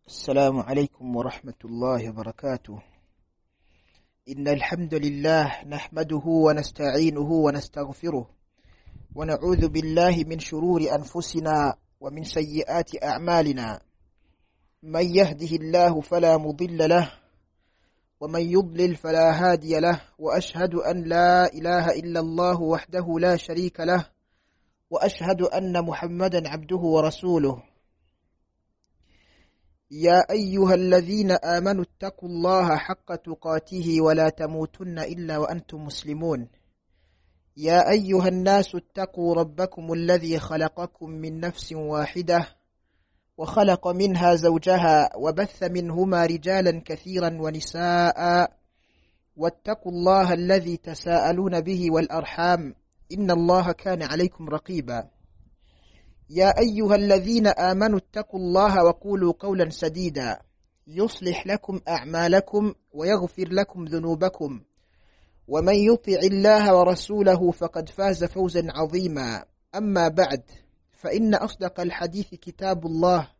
السلام عليكم ورحمة الله وبركاته إن الحمد لله نحمده ونستعينه ونستغفره ونعوذ بالله من شرور أنفسنا ومن سيئات أعمالنا من يهده الله فلا مضل له ومن يضلل فلا هادي له وأشهد أن لا إله إلا الله وحده لا شريك له وأشهد أن محمدا عبده ورسوله يا أيها الذين آمنوا اتقوا الله حق تقاته ولا تموتن إلا وأنتم مسلمون يا أيها الناس اتقوا ربكم الذي خلقكم من نفس واحدة وخلق منها زوجها وبث منهما رجالا كثيرا ونساء واتقوا الله الذي تساءلون به والأرحام إن الله كان عليكم رقيبا يا أيها الذين آمنوا اتقوا الله وقولوا قولا سديدا يصلح لكم أعمالكم ويغفر لكم ذنوبكم ومن يطع الله ورسوله فقد فاز فوزا عظيما أما بعد فإن أصدق الحديث كتاب الله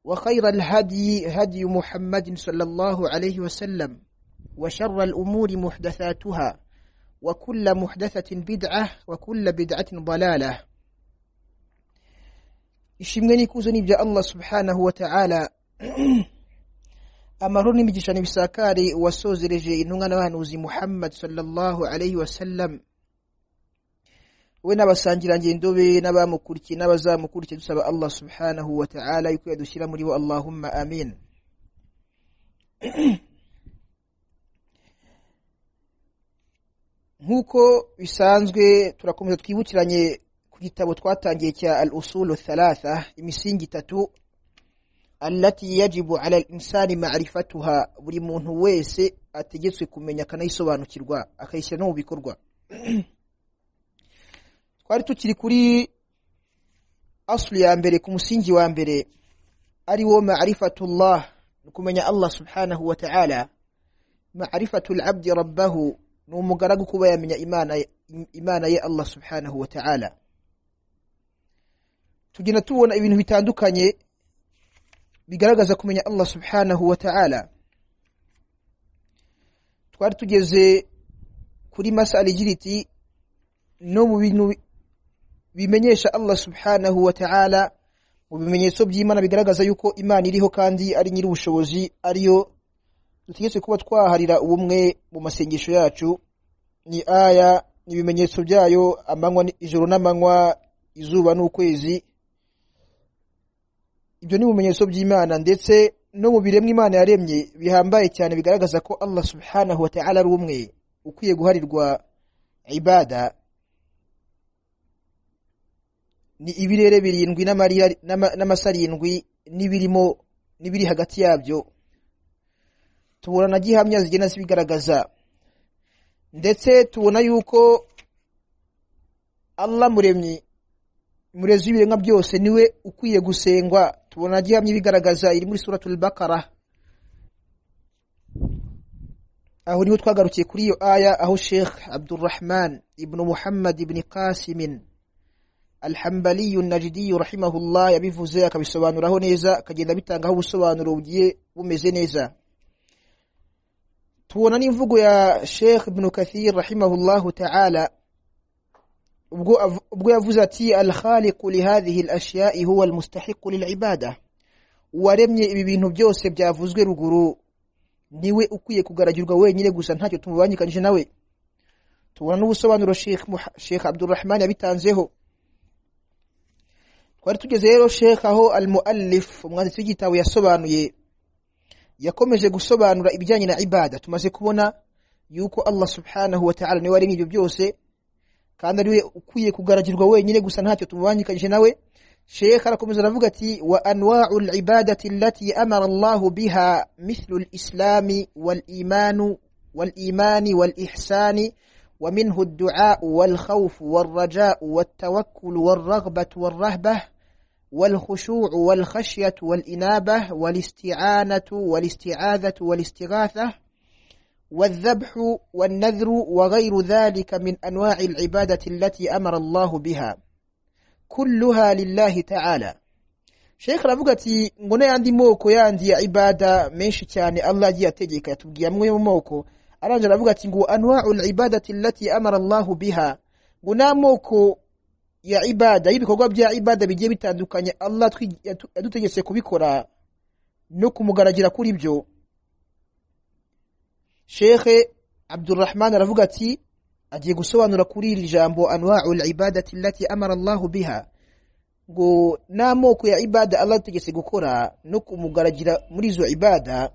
وخير الهدي هدي محمد صلى الله عليه وسلم وشر الأمور محدثاتها وكل محدثة بدعة وكل بدعة ضلالة ishimwe n'ikuzo ni ibya allah subhanahu wa ta'ala amahoro n'imigisha n'ibisakare wasozereje intumwa n'abahanuzi muhammad sallallahu alaihi wasallam we n'abasangirangendo be n'abamukurikiye n'abazamukurikiye dusaba allah subhanahu wa ta'ala yuko yadushyira muri bo allahumma amin nk'uko bisanzwe turakomeza twibukiranye ku gitabo twatangiye cya al usulu thalatha imisingi itatu allati yajibu ala linsani marifatuha buri muntu wese ategetswe kumenya akanayisobanukirwa akayishyira no mu bikorwa twari tukiri kuri asulu ya mbere ku musingi wa mbere ari wo marifatullah ni ukumenya allah subhanahu wa ta'ala marifatu labdi rabbahu ni umugaragu kuba yamenya imana ye allah subhanahu wa ta'ala tugenda tubona ibintu bitandukanye bigaragaza kumenya allah subhanahu wa ta'ala twari tugeze kuri masala igira iti no mu bintu bimenyesha allah subhanahu wa ta'ala mu bimenyetso by'imana bigaragaza yuko imana iriho kandi ari nyiri ubushobozi ariyo dutegetse kuba twaharira ubumwe mu masengesho yacu ni aya n'ibimenyetso byayo amanywa ijoro n'amanywa izuba n'ukwezi ibyo ni ibimenyetso by'imana ndetse no mu biremwa imana yaremye bihambaye cyane bigaragaza ko allah subhanahu wa ta'ala ari umwe ukwiye guharirwa ibada ni ibirere birindwi n'amasa arindwi n'ibirimo n'ibiri hagati yabyo tubona na gihamya zigenda zibigaragaza ndetse tubona yuko allah muremyi murezi w'ibiremwa byose niwe ukwiye gusengwa tubona gihamya ibigaragaza iri muri suratul bakara aho niho twagarukiye kuri iyo aya aho sheikh abdurrahman ibnu muhammad ibni kasimin alhambaliyu najidiyu rahimahullah yabivuze akabisobanuraho neza akagenda abitangaho ubusobanuro bugiye bumeze neza tubona n'imvugo ya sheikh ibnu kathir rahimahullahu ta'ala ubwo yavuze ati alkhaliqu lihadhihi alashya'i huwa almustahiqu lilibada uwaremye ibi bintu byose byavuzwe ruguru niwe ukwiye kugaragirwa wenyine gusa ntacyo tumubangikanyije nawe tubona n'ubusobanuro sheikh abdurrahman yabitanzeho twari tugeze rero sheikh aho almuallif umwanditsi w'igitabo yasobanuye yakomeje gusobanura ibijyanye na ibada tumaze kubona yuko allah subhanahu wa ta'ala niwe waremye ibyo byose kandi ariwe ukwiye kugaragirwa wenyine gusa ntacyo tumubangikanyije nawe shekh arakomeza aravuga ati wa anwa'u al-ibadati allati amara Allah biha mithlu al-islam wal-iman wal-iman wal-ihsan ومنه الدعاء والخوف والرجاء والتوكل والرغبة والرهبة والخشوع والخشية والإنابة والاستعانة والاستعاذة والاستغاثة والذبح والنذر وغير ذلك من أنواع العبادة التي أمر الله بها كلها لله تعالى sheke aravuga ati ngo n'ayandi moko yandi ya ibada menshi cyane allah agiye ategeka yatubwiye amwe mu moko arangije aravuga ati ngo anwa'ul ibadati allati amara allahu biha ngo n'amoko ya ibada y'ibikorwa bya ibada bigiye bitandukanye allah twi- yatu- yadutegetse kubikora no kumugaragira kuri byo shekhe abdurrahman aravuga ati agiye gusobanura kuri iri jambo anwa'ul ibadati allati amara allahu biha ngo n'amoko ya ibada allah yadutegetse gukora no kumugaragira muri izo ibada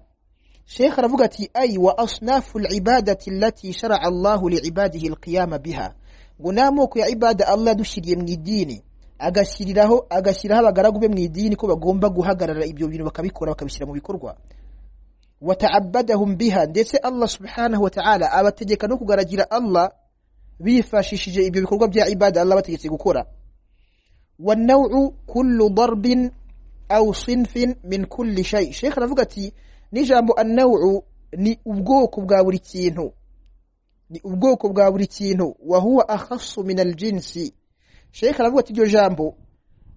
shekhe aravuga ati ayi wa asnafu libadati allati sharaa allahu liibadihi alqiyama biha ngo n'amoko ya ibada allah yadushyiriye mu idini agashyiriraho agashyiraho abagaragu be mu idini ko bagomba guhagarara ibyo bintu bakabikora bakabishyira mu bikorwa wataabadahum biha ndetse allah subhanahu wataala abategeka no kugaragira allah bifashishije ibyo bikorwa bya ibada allah abategetse gukora wannaw'u kullu darbin au sinfin min kulli shay shekhe aravuga ati n'ijambo annaw'u ni ubwoko bwa buri kintu ni ubwoko bwa buri kintu wa huwa akhasu min aljinsi shekhe aravuga ati iryo jambo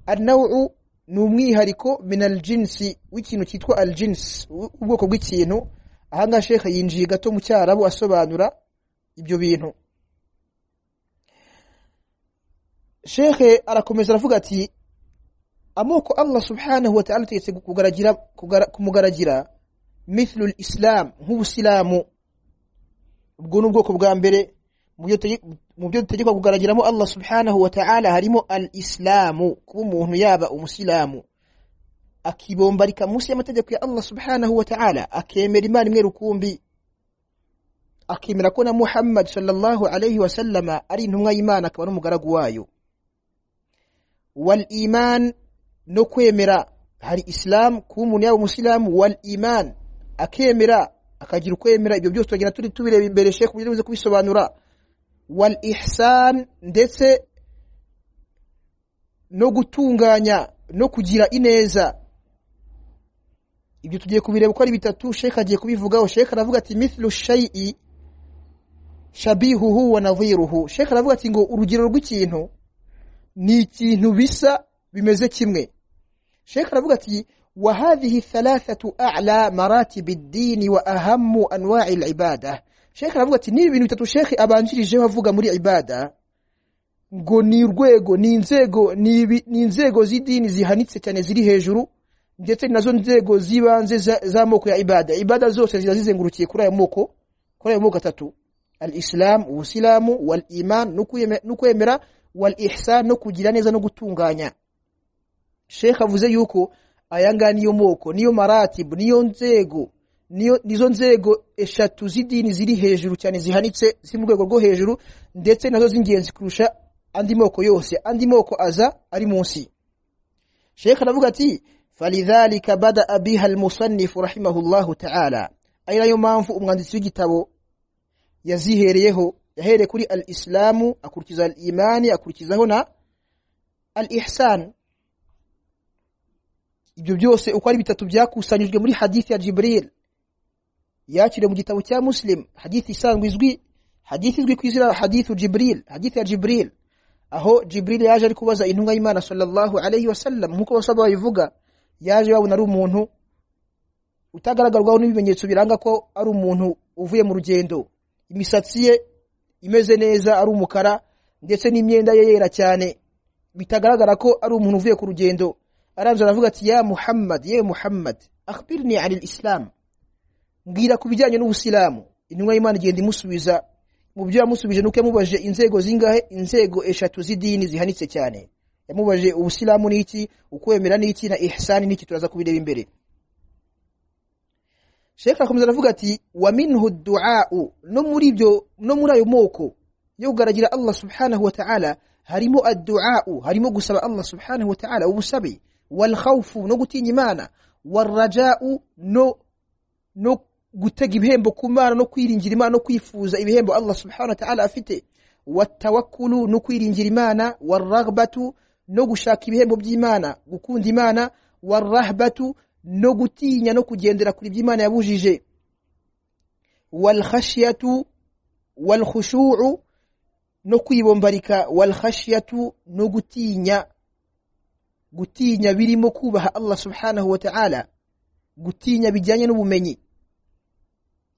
annaw'u ni umwihariko min aljinsi w'ikintu cyitwa aljins u- ubwoko bw'ikintu ahangaha shekhe yinjiye gato mu cyarabu asobanura ibyo bintu shekhe arakomeza aravuga ati amoko allah subhanahu wataala ategetse kugaragira- kugara- kumugaragira mithlu islam nk'ubusilamu ubwo ni ubwoko bwa mbere mu byo tege- mu byo dutegekwa kugaragaramo allah subhanahu wataala harimo al islamu kuba umuntu yaba umusilamu akibombarika munsi y'amategeko ya allah subhanahu wataala akemera imana imwe rukumbi akemera ko na muhammad sallallahu alayhi wasallama ari intumwa y'imana akaba n'umugaragu wayo wal iman no kwemera hari islam kuba umuntu yaba umusilamu wal iman akemera akagira ukwemera ibyo byose tugenda turi tubireba imbere shekh kugira ngo uze kubisobanura wal ihsan ndetse no gutunganya no kugira ineza ibyo tugiye kubireba uko ari bitatu shekh agiye kubivugaho shekh aravuga ati mithlu shay'i shabihuhu wa nadhiruhu shekh aravuga ati ngo urugero rw'ikintu ni ikintu bisa bimeze kimwe shekh aravuga ati wahadhihi thalathatu a'la maratibi ddini wa ahammu anwa'i libada shekh aravuga ati n'ibi bintu bitatu shekhe abanjirijeho avuga muri ibada ngo ni urwego ni inzego ni ibi- ni inzego z'idini zihanitse cyane ziri hejuru ndetse ni nazo nzego z'ibanze za- z'amoko ya ibada ibada zose ziba zizengurukiye kuri ayo moko kuri ayo moko atatu al islam ubusilamu wal iman no kwiyeme- no kwemera wal ihsan no kugira neza no gutunganya shekh avuze yuko aya ngaya niyo moko niyo maratibu niyo nzego niyo nizo nzego eshatu z'idini ziri hejuru cyane zihanitse ziri mu rwego rwo hejuru ndetse nazo z'ingenzi kurusha andi moko yose andi moko aza ari munsi shekh aravuga ati falidhalika badaa biha almusannifu rahimahullahu taala ari nayo mpamvu umwanditsi w'igitabo yazihereyeho yahereye kuri al islamu akurikiza al imani akurikizaho na al ihsan ibyo byose uko ari bitatu byakusanyijwe muri hadithi ya jibril yakiriwe mu gitabo cya muslim hadithi isanzwe izwi hadithi izwi ku izina hadithu jibril hadithi ya jibril aho jibril yaje ari kubaza intumwa y'imana sallallahu alayhi wasallam nk'uko bose babivuga yaje babona ari umuntu utagaragarwaho n'ibimenyetso biranga ko ari umuntu uvuye mu rugendo imisatsi ye imeze neza ari umukara ndetse n'imyenda ye yera cyane bitagaragara ko ari umuntu uvuye ku rugendo arangije aravuga ati ya muhammad ye muhammad akhbirni ani islam mbwira ku bijyanye n'ubusilamu intumwa y'imana igenda imusubiza mu byo yamusubije nuko yamubajije inzego zingahe inzego eshatu z'idini zihanitse cyane yamubajije ubusilamu ni iki ukwemera ni iki na ihsani ni iki turaza kubireba imbere shekh arakomeza aravuga ati wa minhu duau no muri ibyo no muri ayo moko yo kugaragira allah subhanahu wa ta'ala harimo adduau harimo gusaba allah subhanahu wa ta'ala ubusabe walkhawfu no gutinya imana warrajau no no gutega ibihembo ku mana no kwiringira imana no kwifuza ibihembo allah subhanahu wa ta'ala afite watawakkulu no kwiringira imana warraghbatu no gushaka ibihembo by'imana gukunda imana warrahbatu no gutinya no kugendera kuri iby'imana yabujije walkhashyatu walkhushu'u no kwibombarika walkhashyatu no gutinya gutinya birimo kubaha allah subhanahu wa ta'ala gutinya bijyanye n'ubumenyi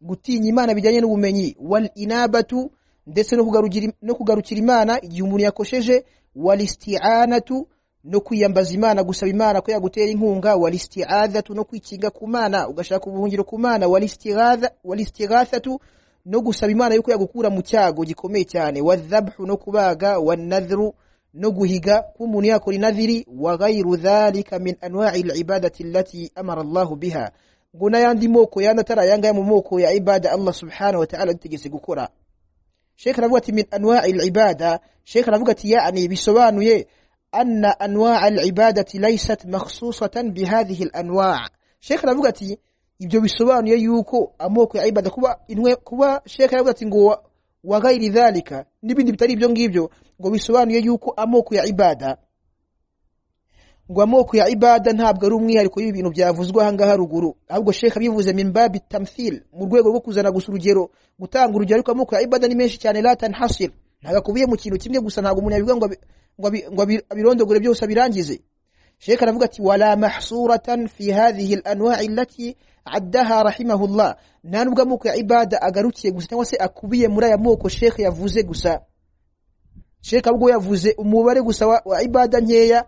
gutinya imana bijyanye n'ubumenyi wal inabatu ndetse no kugarukira no kugarukira imana igihe umuntu yakosheje wal isti'anatu no kwiyambaza imana gusaba imana ko yagutera inkunga wal isti'adatu no kwikinga ku mana ugashaka ubuhungiro ku mana wal istighatha wal istighathatu no gusaba imana yuko yagukura mu cyago gikomeye cyane wadhabhu no kubaga wanadhru no guhiga k'umuntu yakora inadhiri wa ghayru dhalika min anwa'i al-ibadati allati amara Allah biha ngo n'ayandi moko yanatara yanga mu moko ya ibada Allah subhanahu wa ta'ala ategetse gukora Sheikh aravuga ati min anwa'i al-ibada Sheikh aravuga ati yani bisobanuye anna anwa'a al-ibadati laysat makhsusatan bihadhihi al-anwa' Sheikh aravuga ati ibyo bisobanuye yuko amoko ya ibada kuba inwe kuba Sheikh aravuga ati ngo wa ghairi dhalika n'ibindi bitari ibyo ngibyo ngo bisobanuye yuko amoko ya ibada ngo amoko ya ibada ntabwo ari umwihariko y'ibintu byavuzwe aha ngaha ruguru ahubwo sheka bivuze mimbabi tamthil mu rwego rwo kuzana gusa urugero gutanga urugero ariko amoko ya ibada ni menshi cyane la tanhasir ntabwo akubiye mu kintu kimwe gusa ntabwo umuntu yabivuga ngo abi- ngo abi- ngo abi- abirondogore byose abirangize sheka aravuga ati wala mahsuratan fi hadhihi al-anwa'i allati addaha rahimahullah nta nubwo amoko ya ibada agarukiye gusa cyangwa se akubiye muri aya moko sheka yavuze gusa sheka ahubwo yavuze umubare gusa wa, wa ibada nkeya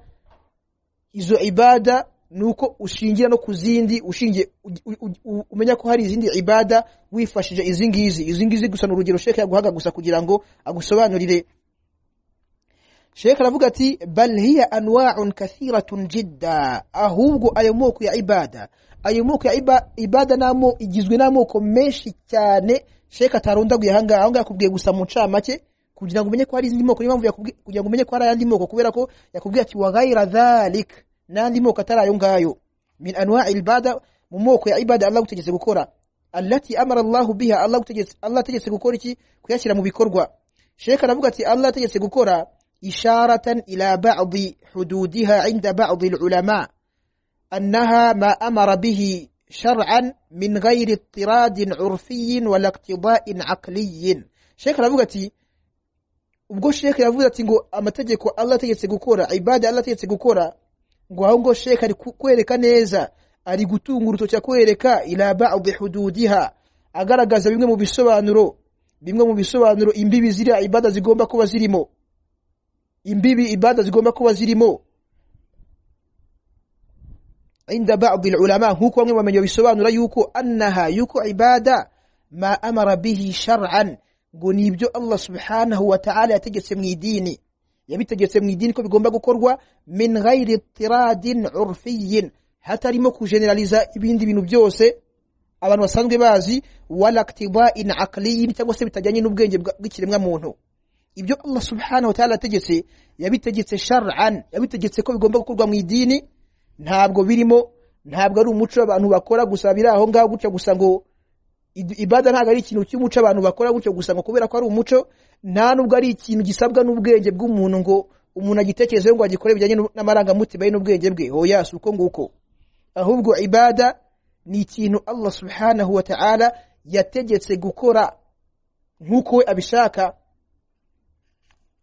izo ibada nuko ushingira no ku zindi ushingiye u- u- u- umenya ko hari izindi ibada wifashije izi ngizi izi ngizi gusa ni urugero sheka yaguhaga gusa kugira ngo agusobanurire sheka aravuga ati bal hiya anwa'un kathiratun jidda ahubwo ayo moko ya ibada ayo moko ya iba, ibada namo igizwe n'amoko menshi cyane sheka atarundaguye aha ngaha aho ngaha yakubwiye gusa mu ncamake kugira ngo umenye ko hari izindi moko niyo mpamvu yakubwiye kugira ngo umenye ko hari ayandi moko kubera ko yakubwiye ati wa ghaira dhalik n'andi moko atari ayo ngayo min anwa'i ibada mu moko ya ibada Allah gutegetse gukora allati amara Allah biha Allah gutegetse Allah ategetse gukora iki kuyashyira mu bikorwa Sheikh aravuga ati Allah ategetse gukora isharatan ila ba'd hududiha 'inda ba'd al-ulama أنها ما أمر به شرعا من غير اضطراد عرفي ولا اقتضاء عقلي شيخ رابغتي ubwo sheka yavuze ati ngo amategeko Allah ategetse gukora ibada Allah ategetse gukora ngo aho ngo sheka ari ku- kwereka neza ari gutunga urutoki akwereka ila ba'd hududiha agaragaza bimwe mu bisobanuro bimwe mu bisobanuro imbibi ziriya ibada zigomba kuba zirimo imbibi ibada zigomba kuba zirimo عند بعض العلماء هو كون ومن يبسوان رأيوكو أنها يوكو عبادة ما أمر به شرعا قنيبجو الله سبحانه وتعالى يتجسم ديني يبي تجسم ديني كو بيقوم باقو كروا من غير اضطراد عرفي حتى ريموكو جنراليزا ibindi bintu byose abantu basanzwe bazi wala iktiba'in aqliyin cyangwa se bitajyanye n'ubwenge bwa- bw'ikiremwa muntu ibyo Allah subhanahu wa ta'ala yategetse yabitegetse shar'an yabitegetse ko bigomba gukorwa mu idini ntabwo birimo ntabwo ari umuco abantu bakora gusa biri aho ngaho gutya gusa ngo id- ibada ntabwo ari ikintu cy'umuco abantu bakora gutya gusa ngo kubera ko ari umuco nta nubwo ari ikintu gisabwa n'ubwenge bw'umuntu ngo umuntu agitekerezeho ngo agikore bijyanye n'u- n'amarangamutima ye n'ubwenge bwe hoya si uko nguko ahubwo ibada ni ikintu Allah subhanahu wa ta'ala yategetse gukora nk'uko we abishaka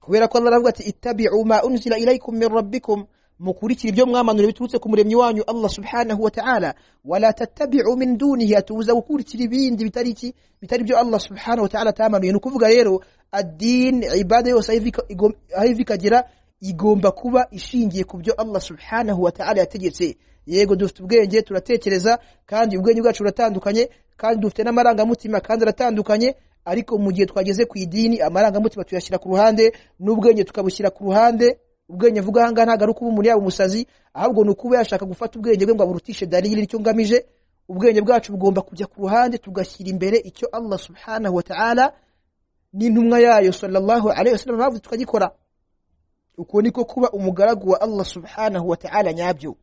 kubera ko Allah aravuga ati ittabi'u ma unzila ilaykum min rabbikum mukurikira ibyo mwamanura biturutse ku muremyi wanyu Allah subhanahu wa ta'ala wala tattabi'u min dunihi atuza gukurikira ibindi bitari iki bitari byo Allah subhanahu wa ta'ala tamanuye ni ukuvuga rero ad-din ibada yose aho iva- igom- aho iva ikagera igomba kuba ishingiye ku byo Allah subhanahu wa ta'ala yategetse yego dufite ubwenge turatekereza kandi ubwenge bwacu buratandukanye kandi dufite n'amarangamutima kandi aratandukanye ariko mu gihe twageze ku idini amarangamutima tuyashyira ku ruhande n'ubwenge tukabushyira ku ruhande ubwenge mvuga aha ngaha ntabwo ari ukuba umuntu yaba umusazi ahubwo ni ukuba yashaka gufata ubwenge bwe ngo aburutishe dalili nicyo ngamije ubwenge bwacu bugomba kujya ku ruhande tugashyira imbere icyo Allah subhanahu wa ta'ala n'intumwa yayo sallallahu alaihi wasallam bavuze tukagikora uko niko kuba umugaragu wa Allah subhanahu wa ta'ala nyabyo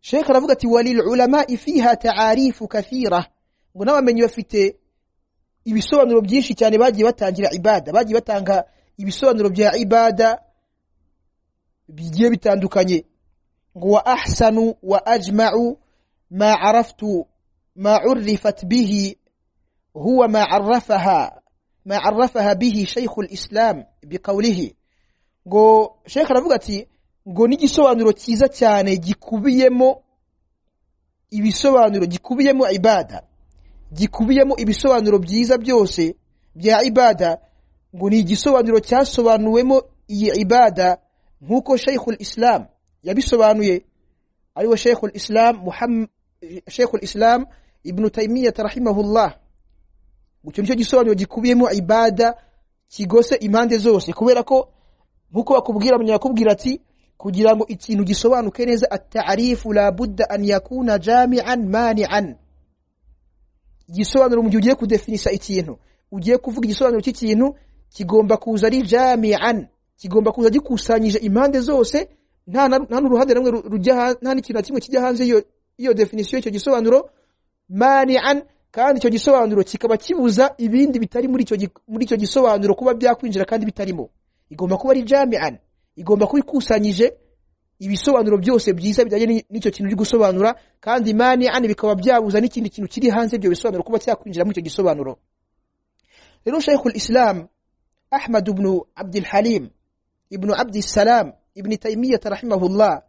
Sheikh aravuga ati walil ulama fiha ta'arifu kathira ngo n'abamenyi bafite ibisobanuro byinshi cyane bagiye batangira ibada bagiye batanga ibisobanuro bya ibada bigiye bitandukanye ngo wa ahsanu wa ajma'u ma araftu ma urifat bihi huwa ma arrafaha ma arrafaha bihi shaykh al-islam biqawlihi ngo sheikh aravuga ati ngo n'igisobanuro cyiza cyane gikubiyemo ibisobanuro gikubiyemo ibada gikubiyemo ibisobanuro byiza byose bya ibada ngo ni igisobanuro cyasobanuwemo iyi ibada nk'uko sheikhul islam yabisobanuye ari we sheikhul islam Muhammad- sheikhul islam ibnu taymiyata rahimahullah icyo nicyo gisobanuro gikubiyemo ibada kigose impande zose kubera ko nk'uko bakubwira munyakubwira ati kugira ngo ikintu gisobanuke neza atarifu la budda an yakuna jami'an mani'an igisobanuro mu gihe ugiye kudefinisa ikintu ugiye kuvuga igisobanuro cy'ikintu kigomba kuza ari jami'an kigomba kuza gikusanyije impande zose nta na- nta n'uruhande rumwe ru- rujya ha- nta n'ikintu na kimwe kijya hanze y'iyo- y'iyo definisiyo y'icyo gisobanuro mani'an kandi icyo gisobanuro kikaba kibuza ibindi bitari muri icyo gi- muri icyo gisobanuro kuba byakwinjira kandi bitarimo igomba kuba ari jami'an igomba kuba ikusanyije ibisobanuro byose byiza bijyanye n'i- n'icyo kintu uri gusobanura kandi mani'an bikaba byabuza n'ikindi kintu kiri hanze ibyo bisobanuro kuba cyakwinjira muri icyo gisobanuro rero sheikhul islam ahmad ibn abdul halim ibn abdi salam ibn taymiyata rahimahullah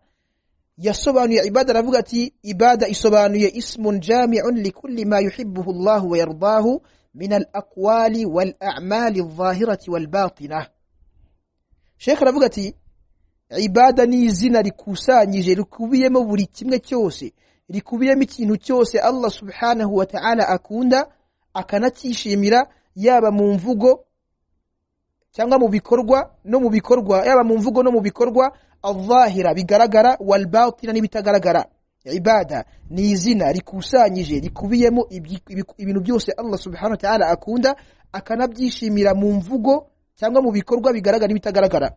yasobanuye ibada aravuga ati ibada isobanuye ismun jami'un likulli ma yuhibbuhu Allah wa yardahu min al-aqwali wal a'mali adh-dhahirati wal batinah Sheikh aravuga ati ibada ni izina rikusanyije rikubiyemo buri kimwe cyose rikubiyemo ikintu cyose Allah subhanahu wa ta'ala akunda akanacyishimira yaba mu mvugo cyangwa mu bikorwa no mu bikorwa yaba mu mvugo no mu bikorwa adhahira bigaragara wal batina n'ibitagaragara ibada ni izina rikusanyije rikubiyemo ibyi- ibiku- ibintu byose Allah subhanahu wa ta'ala akunda akanabyishimira mu mvugo cyangwa mu bikorwa bigaragara n'ibitagaragara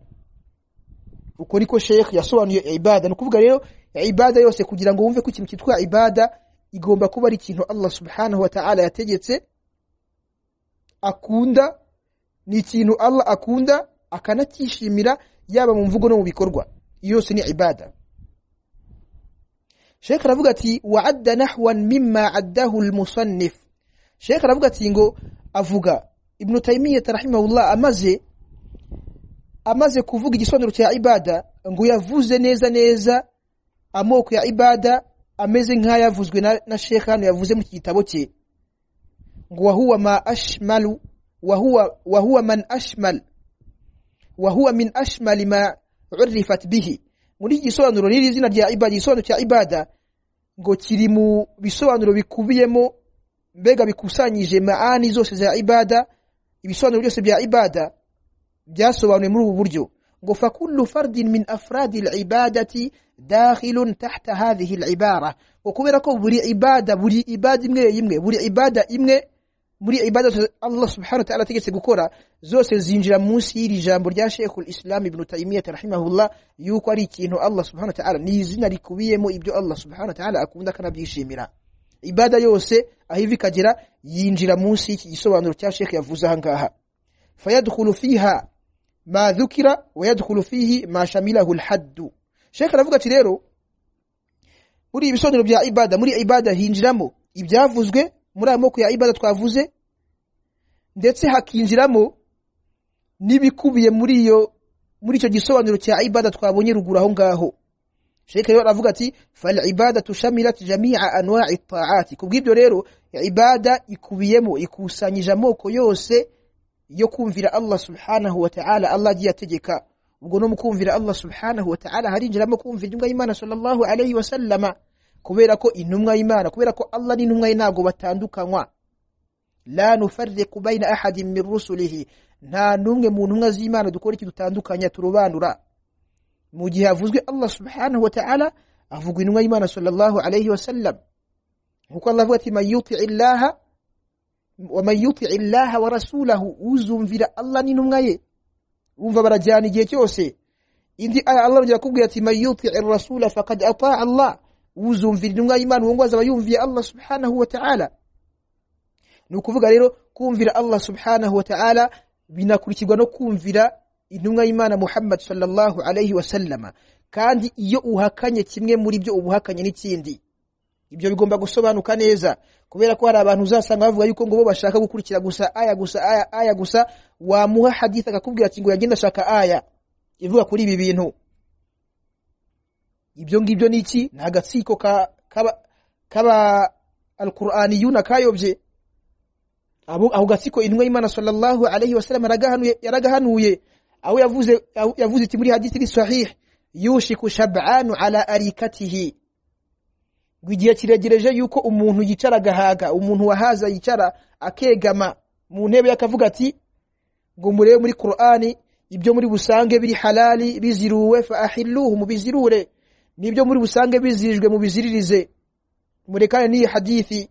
uko niko sheikh yasobanuye ibada ni ukuvuga rero ibada yose kugira ngo wumve ko ikintu cyitwa ibada igomba kuba ari ikintu Allah subhanahu wa ta'ala yategetse akunda ni ikintu Allah akunda akanacyishimira yaba mu mvugo no mu bikorwa iyo yose ni ibada Sheikh aravuga ati wa'adda nahwan mimma addahu al-musannif Sheikh aravuga ati ngo avuga Ibn Taymiyyah rahimahullah amaze amaze kuvuga igisobanuro cya ibada ngo yavuze neza neza amoko ya ibada ameze nk'ayavuzwe na, na Sheikh hano yavuze mu gitabo cye ngo wahuwa ma ashmalu wahuwa, wahuwa man ashmal wahuwa min ashmali ma urifat bihi muri iki gisobanuro riri zina rya ibada igisobanuro cya ibada ngo kiri mu bisobanuro bikubiyemo mbega bikusanyije maani zose za ibada ibisobanuro byose bya ibada byasobanuwe muri ubu buryo ngo fakullu fardin min afradi al-ibadati dakhilun tahta hadhihi al-ibara ngo kubera ko buri ibada buri ibada imwe imwe buri ibada imwe muri ibada zose Allah subhanahu wa ta'ala ategetse gukora zose zinjira munsi y'iri jambo rya Sheikhul Islam Ibn Taymiyyah rahimahullah yuko ari ikintu Allah subhanahu wa ta'ala ni izina rikubiyemo ibyo Allah subhanahu wa ta'ala akunda akanabyishimira ibada yose aho iva ikagera yinjira munsi y'iki gisobanuro cya Sheikh yavuze aha ngaha fayadkhulu fiha ma dhukira wa yadkhulu fihi ma shamilahu al-hadd Sheikh aravuga ati rero muri ibisobanuro bya ibada muri ibada hinjiramo ibyavuzwe muri ayo moko ya ibada twavuze ndetse hakinjiramo n'ibikubiye muri iyo muri icyo gisobanuro cya ibada twabonye ruguru aho ngaho Sheikh rero aravuga ati fal ibadatu shamilat jami'a anwa'i ta'ati kubw'ibyo rero ibada ikubiyemo ikusanyije amoko yose yo kumvira Allah subhanahu wa ta'ala Allah agiye ategeka ubwo no mu kumvira Allah subhanahu wa ta'ala harinjiramo kumvira intumwa y'Imana sallallahu alayhi wa sallama kubera ko intumwa y'Imana kubera ko Allah n'intumwa ye ntabwo batandukanywa la nufarriqu bayna ahadin min rusulihi nta n'umwe mu ntumwa z'Imana dukora ikintu dutandukanya turobanura mu gihe havuzwe Allah subhanahu wa ta'ala havugwa intumwa y'Imana sallallahu alayhi wa sallam nkuko Allah avuga ati man yuti'i illaha ومن يطع الله ورسوله uzumvira Allah n'intumwa ye umva barajyana igihe cyose indi aya Allah arongera akubwira ati man yuti ar-rasula faqad ata Allah uzumvira intumwa y'Imana uwo ngo azaba yumviye Allah subhanahu wa ta'ala ni ukuvuga rero kumvira Allah subhanahu wa ta'ala binakurikirwa no kumvira intumwa y'Imana Muhammad sallallahu alayhi wa sallama kandi iyo uhakanye kimwe muri byo ubuhakanye n'ikindi ibyo bigomba gusobanuka neza kubera ko hari abantu uzasanga bavuga yuko ngo bo bashaka gukurikira gusa aya gusa aya aya gusa wamuha hadith akakubwira ati ngo yagenda ashaka aya ivuga kuri ibi bintu ibyo ngibyo ni iki ni agatsiko ka- k'aba k'aba alquraniyuna kayobye abo ako gatsiko intumwa y'imana sallallahu alaihi wasallam yaragahanuye yaragahanuye aho yavuze aho yavuze iti muri hadisi ni sahih yushiku shab'anu ala arikatihi ngo igihe kiregereje yuko umuntu yicara agahaga umuntu wahaza yicara akegama mu ntebe ye akavuga ati ngo murebe muri qur'ani ibyo muri busange biri halali biziruwe fa ahilluhu mubizirure nibyo muri busange bizirijwe mubiziririze murekane n'iyi hadithi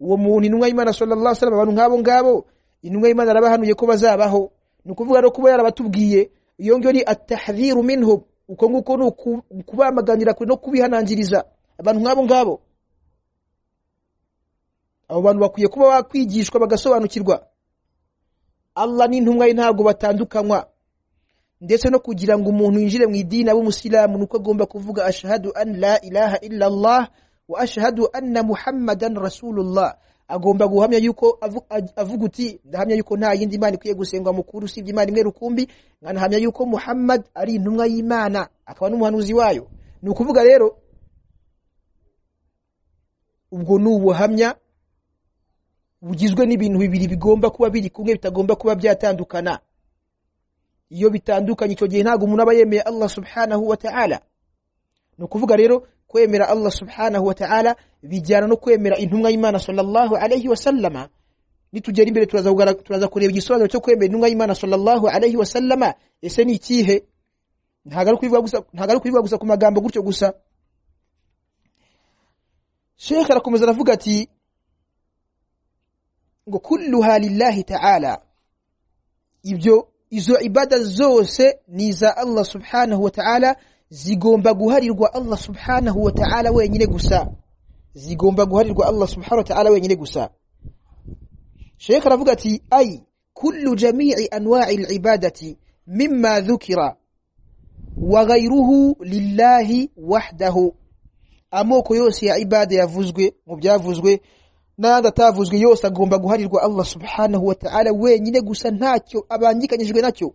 uwo muntu intumwa y'imana sallallahu alaihi wasallam abantu nk'abo ngabo intumwa y'imana arabahanuye ko bazabaho ni ukuvuga no kuba yarabatubwiye iyo ngiyo ni atahdhiru minhum uko nguko ni uku- ukubamaganira kure no kubihanangiriza abantu nk'abo ngabo abo bantu bakwiye kuba bakwigishwa bagasobanukirwa allah n'intumwa ye ntabwo batandukanywa ndetse no kugira ngo umuntu yinjire mu idini abe umusilamu ni uko agomba kuvuga ashahadu an la ilaha illa allah wa ashahadu anna muhammadan rasulullah agomba guhamya yuko avu- aj- avuga uti ndahamya yuko nta yindi imana ikwiye gusengwa mukuru usibye imana imwe rukumbi nkanahamya yuko muhammad ari intumwa y'imana akaba n'umuhanuzi wayo ni ukuvuga rero ubwo ni ubuhamya bugizwe n'ibintu bibiri bigomba kuba biri kumwe bitagomba kuba byatandukana iyo bitandukanye icyo gihe ntabwo umuntu aba yemeye Allah subhanahu wa ta'ala ni ukuvuga rero kwemera Allah subhanahu wa ta'ala bijyana no kwemera intumwa y'Imana sallallahu alayhi wa sallama nitugera imbere turaza kugarag- turaza kureba igisobanuro cyo kwemera intumwa y'Imana sallallahu alayhi wa sallama ese ni ikihe ntabwo ari kubivuga gusa ntabwo ari kubivuga gusa ku magambo gutyo gusa Sheikh arakomeza aravuga ati ngo kulluha lillahi ta'ala ibyo izo ibada zose ni iza Allah subhanahu wa ta'ala zigomba guharirwa Allah subhanahu wa ta'ala wenyine gusa zigomba guharirwa Allah subhanahu wa ta'ala wenyine gusa Sheikh aravuga ati ay kullu jami'i anwa'i al-ibadati mimma dhukira wa ghayruhu lillahi wahdahu amoko yose ya ibada yavuzwe mu byavuzwe n'ayandi atavuzwe yose agomba guharirwa Allah subhanahu wa ta'ala wenyine gusa ntacyo abangikanyijwe nacyo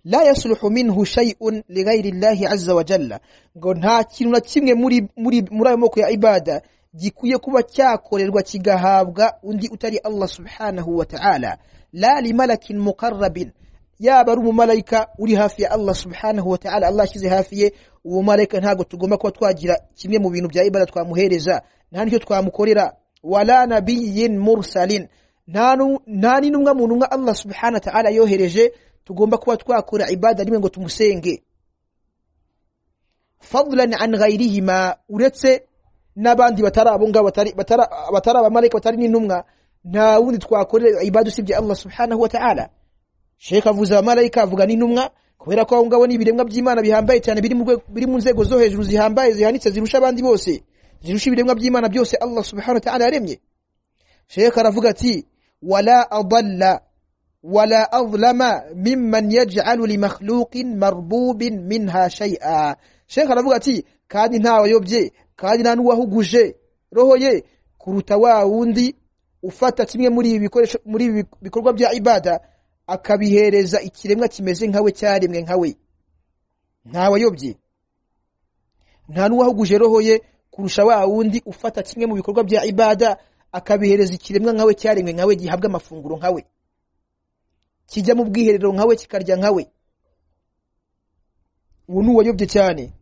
la yasluhu minhu shay'un li ghayri Allah azza wa jalla ngo nta kintu na kimwe muri muri muri ayo moko ya ibada gikwiye kuba cyakorerwa kigahabwa undi utari Allah subhanahu wa ta'ala la li malakin muqarrabin yaba ari umumalayika uri hafi ya Allah subhanahu wa ta'ala Allah ashyize hafi ye uwo malayika ntabwo tugomba kuba twagira kimwe mu bintu bya ibada twamuhereza nta nicyo twamukorera wala nabiyyin mursalin nta nu- nta n'intumwa mu ntumwa Allah subhanahu wa ta'ala yohereje tugomba kuba twakora ibada rimwe ngo tumusenge fadlan an ghayrihima uretse n'abandi batari abo ngabo batari batari batari abamarayika batari n'intumwa nta wundi twakorera ibada usibye Allah subhanahu wa ta'ala Sheikh avuze abamarayika avuga n'intumwa kubera ko aho ngabo ni ibiremwa by'Imana bihambaye cyane biri mu rwe- biri mu nzego zo hejuru zihambaye zihanitse zirusha abandi bose zirusha ibiremwa by'Imana byose Allah subhanahu wa ta'ala yaremye Sheikh aravuga ati wala adalla wala azlama mimman yaj'alu li makhluqin marbubin minha shay'a Sheikh aravuga ati kandi ntawayobye kandi nta n'uwahuguje roho ye kuruta wa wundi ufata kimwe muri ibi bikoresho muri ibi bikorwa bya ibada akabihereza ikiremwa kimeze nkawe cyaremwe nkawe ntawayobye nta n'uwahuguje roho ye kurusha wa wundi ufata kimwe mu bikorwa bya ibada akabihereza ikiremwa nkawe cyaremwe nkawe gihabwa amafunguro nkawe kijya mu bwiherero nkawe kikarya nkawe uwo ni uwayobye cyane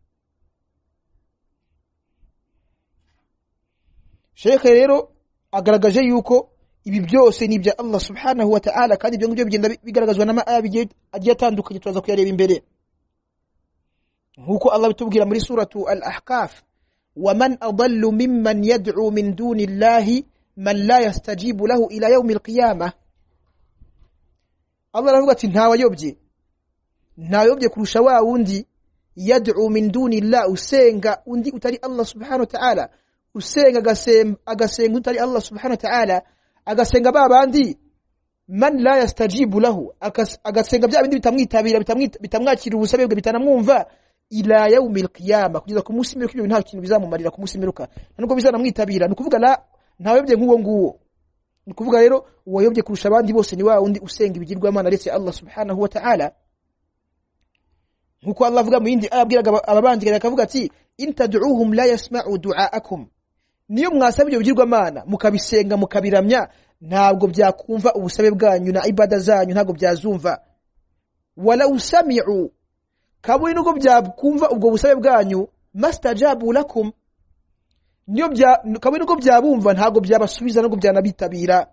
sheke rero agaragaje yuko ibi byose ni ibya allah subhanahu wa ta'ala kandi ibyo ngibyo bigenda bigaragazwa n'amaya bigiye agiye atandukanye turaza kuyareba imbere nk'uko allah bitubwira muri suratu al ahkaf waman adallu mimman yad'u min duni llahi man la yastajibu lahu ila yaumi alqiyamah Allah aravuga ati ntawayobye ntawayobye kurusha wa wundi yad'u min duni llah usenga undi utari Allah subhanahu wa ta'ala usenga agasem- agasenga utari Allah subhanahu wa ta'ala agasenga ba bandi man la yastajibu lahu akas- agasenga bya bindi bitamwitabira bitamwita- bitamwakira ubusabe bwe bitanamwumva ila yaumi alqiyama kugeza ku munsi w'imperuka ibyo bintu nta kintu bizamumarira ku munsi w'imperuka nta nubwo bizanamwitabira ni ukuvuga la ntawayobye nk'uwo nguwo ni ukuvuga rero uwayobye kurusha abandi bose ni wa wundi usenga ibigirwamana aretse Allah subhanahu wa ta'ala nkuko Allah avuga mu yindi aya abwiraga aba- ababanzikira akavuga ati intaduuhum la yasma'u du'aakum niyo mwasaba ibyo bigirwamana mukabisenga mukabiramya ntabwo byakumva ubusabe bwanyu na ibada zanyu ntabwo byazumva wala usami'u kaburi nuko byakumva ubwo busabe bwanyu mastajabu lakum niyo bya kaburi nuko byabumva ntabwo byabasubiza nubwo byanabitabira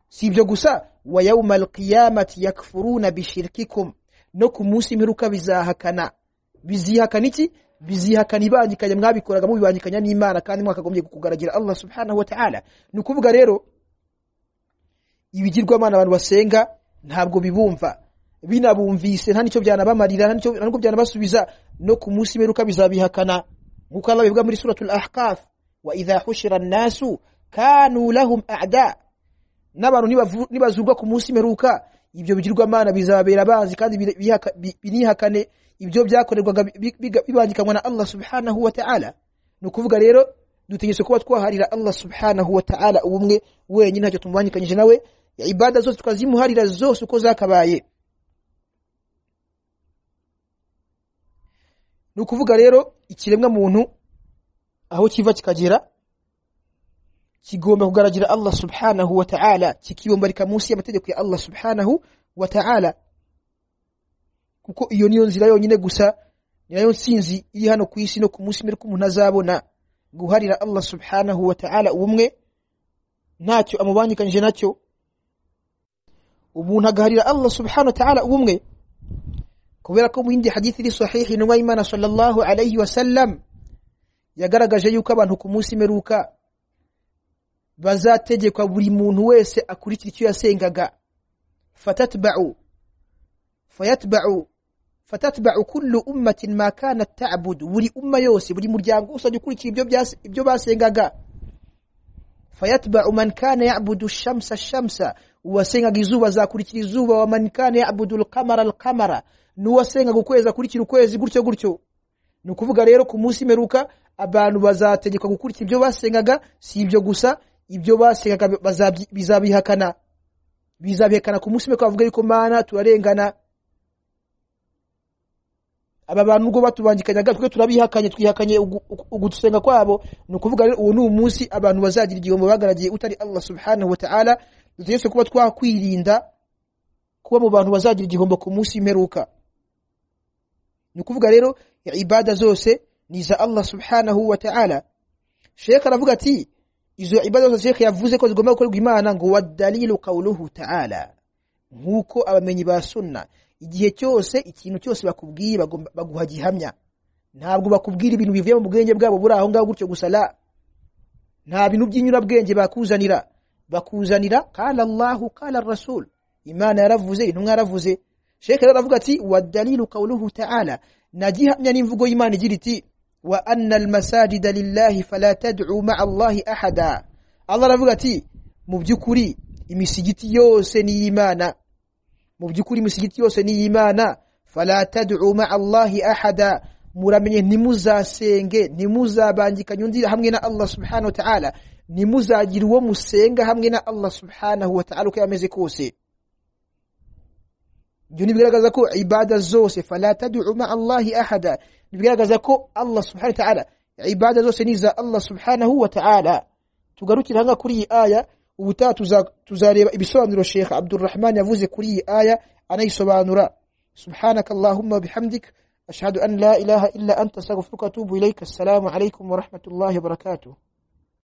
si ibyo gusa wa yawma alqiyamati yakfuruna bishirkikum no ku munsi imperuka bizahakana bizihakana iki bizihakana ibangikanya mwabikoraga mubibangikanya n'imana kandi mwakagombye kugaragira allah subhanahu wa ta'ala ni ukuvuga rero ibigirwamana abantu basenga ntabwo bibumva binabumvise nta nicyo byanabamarira nta nicyo- nta n'ubwo byanabasubiza no ku munsi imperuka bizabihakana nk'uko allah bivuga muri suratul ahqaf wa idha hushira annasu kanu lahum a'da n'abantu nibavu- nibazurwa ku munsi imperuka ibyo bigirwamana bizababera abanzi kandi bire- bihaka- bi- binihakane ibyo byakorerwaga bi- bi- biga- bibangikanywa na allah subhanahu wa ta'ala ni ukuvuga rero dutegetse kuba twaharira allah subhanahu wa ta'ala ubumwe wenyine ntacyo tumubangikanyije nawe ibada zose tukazimuharira zose uko zakabaye ni ukuvuga rero ikiremwa muntu aho kiva kikagera kigomba kugaragira Allah subhanahu wa ta'ala kikibombarika munsi y'amategeko ya Allah subhanahu wa ta'ala kuko iyo niyo nzira yonyine gusa niyo nsinzi iri hano ku isi no ku munsi mbere umuntu azabona guharira Allah subhanahu wa ta'ala ubumwe ntacyo amubangikanyije nacyo umuntu agaharira Allah subhanahu wa ta'ala ubumwe kubera ko mu yindi hadithi iri sahihi intumwa y'Imana sallallahu alayhi wa sallam yagaragaje yuko abantu ku munsi mperuka bazategekwa buri muntu wese akurikira icyo yasengaga fatatba'u fayatba'u fatatba'u kullu ummatin ma kanat ta'budu buri umma yose buri muryango usajya ukurikira ibyo byas- ibyo basengaga fayatba'u man kana ya'budu ash-shamsa ash-shamsa uwasengaga izuba azakurikira izuba wa man kana ya'budu al-qamara al-qamara n'uwasengaga ukwezi akurikira ukwezi gutyo gutyo ni ukuvuga rero ku munsi mperuka abantu bazategekwa gukurikira ibyo basengaga si ibyo gusa ibyo basengaga bazabyi- bizabihakana bizabihakana ku munsi mperuka bavuga yuko mana turarengana aba bantu ubwo batubangikanyaga twe turabihakanye twihakanye ugu- ugu- ugusenga kwabo ni ukuvuga rero uwo ni umunsi abantu bazagira igihombo bagaragiye utari allah subhanahu wa ta'ala dutegetse kuba twakwirinda kuba mu bantu bazagira igihombo ku munsi mperuka ni ukuvuga rero ibada zose ni iza Allah subhanahu wa ta'ala Sheikh aravuga ati izo ibada zose Sheikh yavuze ko zigomba gukorerwa Imana ngo wadalilu qawluhu ta'ala nkuko abamenyi ba sunna igihe cyose ikintu cyose bakubwiye bagomba- baguha gihamya ntabwo bakubwira ibintu bivuye mu bwenge bwabo buri aho ngaho gutyo gusa la nta bintu by'inyurabwenge bakuzanira bakuzanira qala Allahu qala rasul Imana yaravuze intumwa yaravuze Sheikh rero aravuga ati wa dalilu qawluhu ta'ala najihamya n'imvugo y'Imana igira iti wa anna almasajida lillahi fala tad'u ma'a Allahi ahada Allah aravuga ati mu by'ukuri imisigiti yose ni y'Imana mu by'ukuri imisigiti yose ni y'Imana fala tad'u ma'a Allahi ahada muramenye ntimuzasenge ntimuzabangikanye undi hamwe na Allah subhanahu wa ta'ala ntimuzagira uwo musenga hamwe na Allah subhanahu wa ta'ala uko yameze kose ibyo ntibigaragaza ko ibada zose fala tad'u ma Allahi ahada ntibigaragaza ko Allah subhanahu wa ta'ala ibada zose ni za Allah subhanahu wa ta'ala tugarukire hanga kuri iyi aya ubutaha tuza- tuzareba ibisobanuro Sheikh Abdurrahman yavuze kuri iyi aya anayisobanura subhanaka allahumma wa bihamdik ashhadu an la ilaha illa anta astaghfiruka wa atubu ilayka assalamu alaykum wa rahmatullahi wa barakatuh